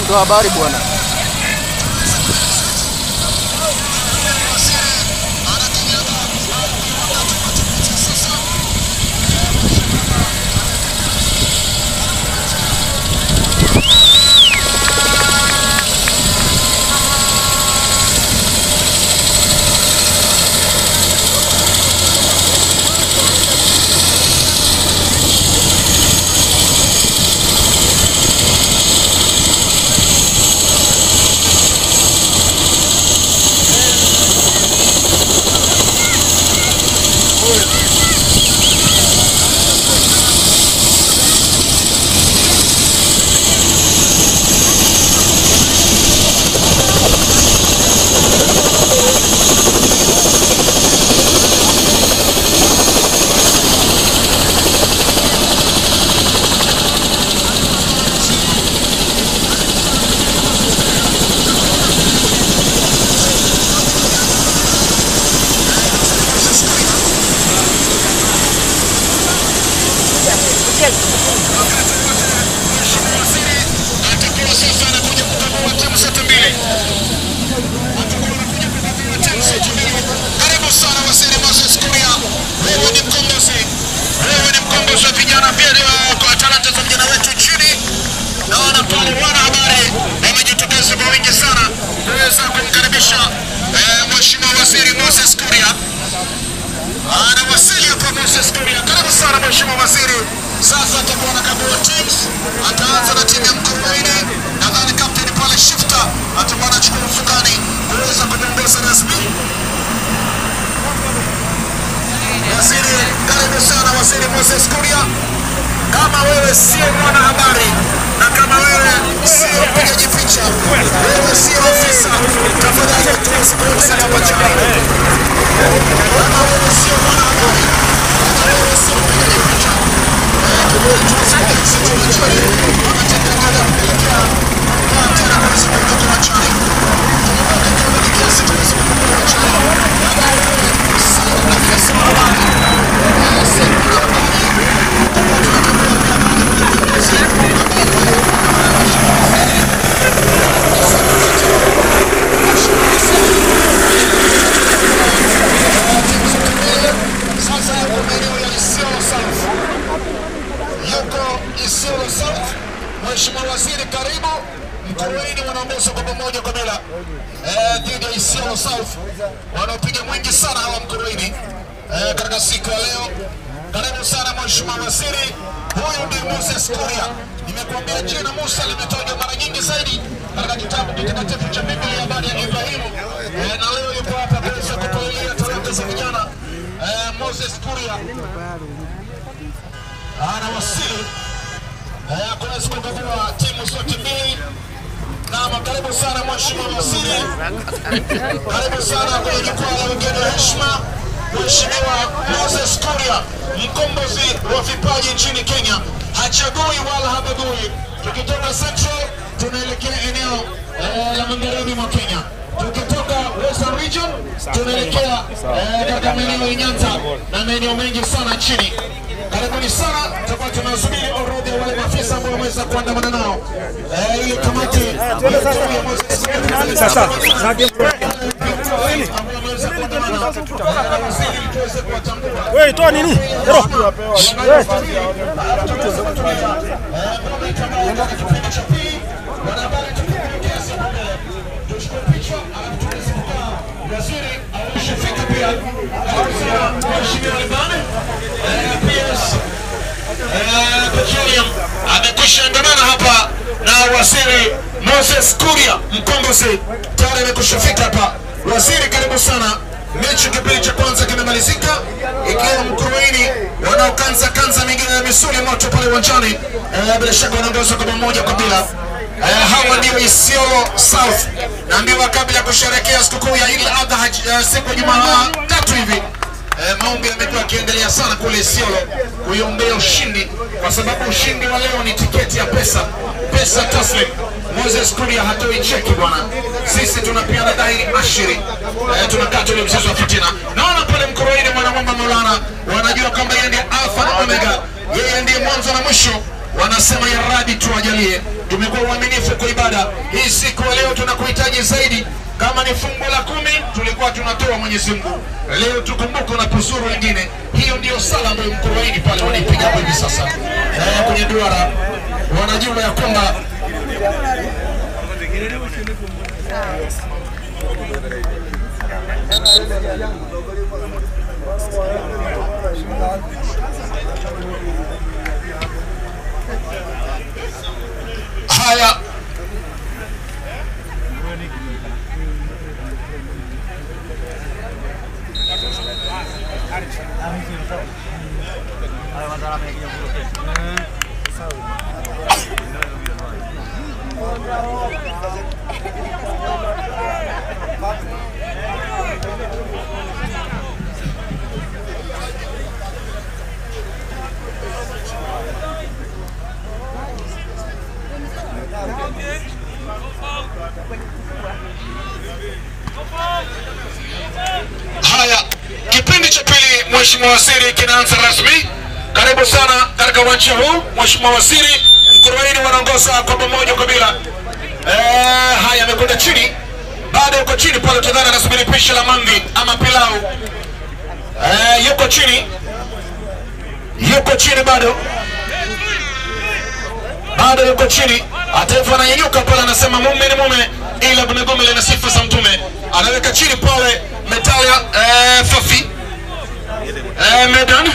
Mtoa habari bwana. atakuwa sasa anakuja kukagua timu zote mbili. Atakuwa anakuja kukagua timu zote mbili. Karibu sana Waziri Moses Kuria, wewe ni mkombozi, wewe ni mkombozi wa vijana pia ni wa- kwa talanta za vijana wetu nchini. Naona pale wanahabari wamejitokeza kwa wingi sana kuweza kumkaribisha eh, Mheshimiwa Waziri Moses Kuria anawasili hapa Moses Kuria. Karibu sana Mheshimiwa Waziri. Sasa atakuwa anakagua teams, ataanza na timu ya Mkomaini. Nadhani kapteni pale Shifter atakuwa anachukua usukani kuweza kumwongoza rasmi. Waziri, karibu sana Waziri Moses Kuria. Kama wewe sio mwanahabari na kama wewe sio mpigaji picha, wewe sio ofisa, tafadhali tuwezi kuweza hapa chini. Kama wewe sio mwanahabari, kama wewe sio mpigaji picha, eh, tuwezi kuweza chini. Wanatengeneza kuelekea kwa tena kuweza kuondoka machani. Tunakwenda kiasi tuweze kuondoka machani. Kama wewe sio afisa wa habari, eh, sio mwanahabari, sasa yuko maeneo ya Isiolo South, yuko Isiolo South. Mheshimiwa Waziri, karibu. Mkurueni wanaongoza kwa pamoja kwa bila eh, dhidi ya Isiolo South, wanaopiga mwingi sana hawa Mkurueni eh, katika siku ya leo. Karibu sana Mheshimiwa Waziri. Huyu ndiye Moses Kuria. Nimekuambia jina Musa limetajwa mara nyingi zaidi katika kitabu kitakatifu cha Biblia habari ya Ibrahimu eh, na leo yuko hapa kuweza kutuelea talanta za vijana eh, Moses Kuria anawasili eh, kuweza kukagua timu zote mbili. Naam, karibu sana Mheshimiwa Waziri, karibu sana kwenye jukwaa la wageni wa heshima. Mheshimiwa Moses Kuria, mkombozi wa vipaji nchini Kenya, hachagui wala habagui. Tukitoka Central tunaelekea eneo eh, la magharibi mwa Kenya, tukitoka Western Region tunaelekea eh, katika maeneo ya Nyanza na maeneo mengi sana nchini. Karibuni sana, tutakuwa tunasubiri orodha ya wale maafisa ambao wameweza kuandamana nao eh, ili kamati ya tume ya Moses Kuria Sasa, wewe toa nini? Ero. amekwisha andamana hapa na waziri Moses Kuria mkombozi tayari amekwisha fika hapa. Waziri, karibu sana. Mechi kipindi cha kwanza kimemalizika, ikiwa Mkuruini wanaokanza kanza mingine ya misuli moto pale uwanjani. Eh, bila shaka wanaongoza kwa moja kwa bila. Eh, hawa ndio Isiolo South, naambiwa kabla ya kusherehekea sikukuu ya Eid al-Adha eh, siku ya Jumatatu hivi Eh, maombi yamekuwa yakiendelea sana kule Isiolo kuiombea ushindi, kwa sababu ushindi wa leo ni tiketi ya pesa, pesa taslim. Moses Kuria hatoi cheki bwana, sisi tunapeana dhahiri ashiri, eh, tunakaa tule mchezo wa fitina. Naona pale Mkoroini mwanamwamba Maulana wanajua kwamba yeye ndiye alfa na omega, yeye ndiye mwanzo na mwisho. Wanasema ya Rabi tuwajalie, tumekuwa uaminifu kwa ibada hii. Siku ya leo tunakuhitaji zaidi. Kama ni fungu la kumi tulikuwa tunatoa Mwenyezi Mungu, leo tukumbuke unapozuru wengine. Hiyo ndiyo sala ambayo mkoroini pale wanaipiga kwa hivi sasa eh, kwenye duara, wanajua ya kwamba haya Haya, kipindi cha pili, Mheshimiwa Waziri, kinaanza rasmi. Karibu sana katika uwanja huu, Mheshimiwa Waziri. Mkurubaini wanaongoza kwa pamoja kabila. Eh, haya amekwenda chini, bado yuko chini pale, utadhani anasubiri pishi la mangi ama pilau. Eh, yuko chini, yuko chini bado bado yuko chini. Ataifa ananyanyuka pale, anasema mume ni mume, ila bumegume lina sifa za Mtume. Anaweka chini pale Metalia eh, Fafi eh, Medan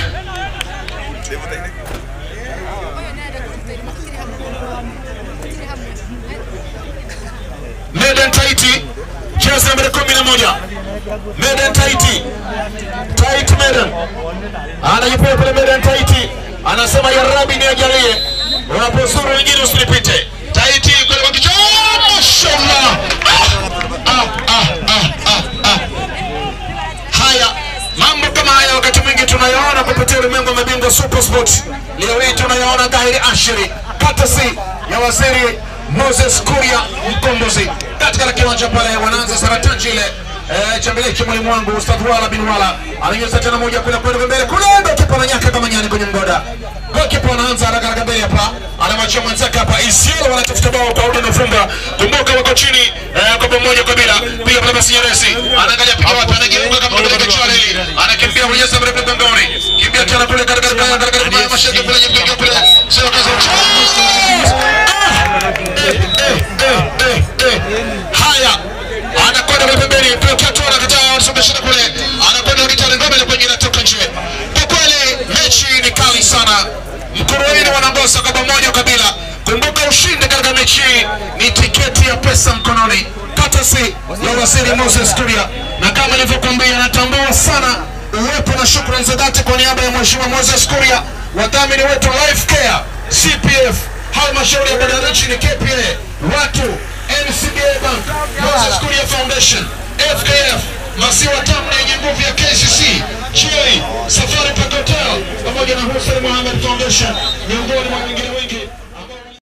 Medan Taiti, jezi nambari kumi na moja Medan Taiti, Taiti Medan anajipewa pale Medan Taiti, anasema ya Rabbi niajalie, unapozuru wengine usinipite. Taiti kule kwa kichwa, Oh, mashallah ah, ah, ah, ah, ah. Haya, mambo kama haya wakati mwingi tunayaona kupitia ulimwengu wa mabingwa Super Sport. Leo hii tunayaona dhahiri ashiri, katasi ya waziri Moses Kuria Mkombozi katika kiwanja pale, wanaanza saratani ile eh, chambeleche mwalimu wangu Ustadh Wala bin Wala ananyeza tena moja kule kwenda mbele kule, ndo kipa na nyaka kama nyani kwenye mgoda. Gokipa anaanza haraka haraka mbele hapa, anamwachia mwenzake hapa. Isiolo wanatafuta bao kwa Udin Funga, kumbuka wako chini eh, kwa pamoja kabila. Piga pale basi Nyeresi, anaangalia piga wapi, anageuka kama mtu katika chareli, anakimbia kwenye sasa mrefu mgongoni, kimbia tena kule katika katika katika katika mashaka kule nyingi kule, sio kaza Haya, anakwenda kule pembeni, Pioketto anakataa, anasongesha kule, anakwenda kitani ngome ile kwenye inatoka nje. Kwa kweli mechi ni kali sana. Mkurueni wanaongoza kwa pamoja kabila. Kumbuka ushindi katika mechi hii ni tiketi ya pesa mkononi, katasi ya waziri Moses Kuria, na kama nilivyokuambia, natambua sana uwepo na shukrani za dhati kwa niaba ya mheshimiwa Moses Kuria, wadhamini wetu Life Care, CPF, halmashauri ya bandari nchini KPA, watu NCBA Bank, Moses Kuria Foundation, FKF, maziwa tamu na yenye nguvu ya KCC, Chili, Safari Park Hotel pamoja na Hussein Mohamed Foundation miongoni mwa wengine wengi.